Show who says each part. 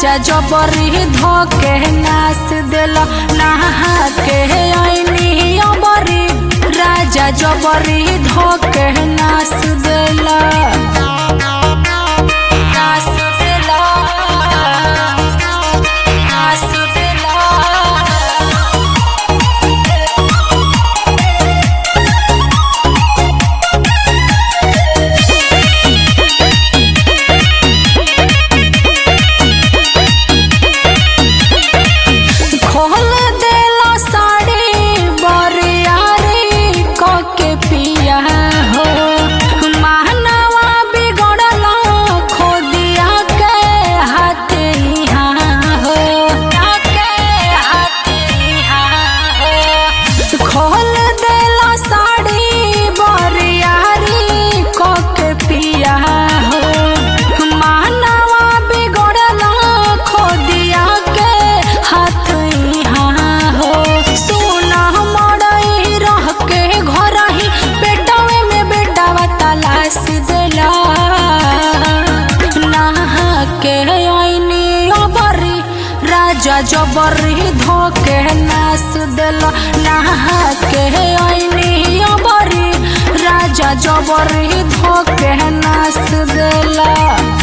Speaker 1: राजा जबरी धोके नास दिल नहा के आईनी अबरी राजा जबरी धोके नास दिल नास दिल नास दिल खोल देला साड़ी बरियारी कके पिया हो मानवा बिगड़ला खोदिया के हाथ यहाँ हो के हाथ यहाँ हो खोल देला साड़ी बरियारी कके पिया हो मानवा बिगड़ला खोदिया के हाथ यहाँ हो सोना मड़ई रह के घर ही बेटावे में बेटावा तलाश देला नहा के आईनी अबरी राजा जबरी धोके नास देला नहा के आईनी अबरी राजा जबरी धोके नास देला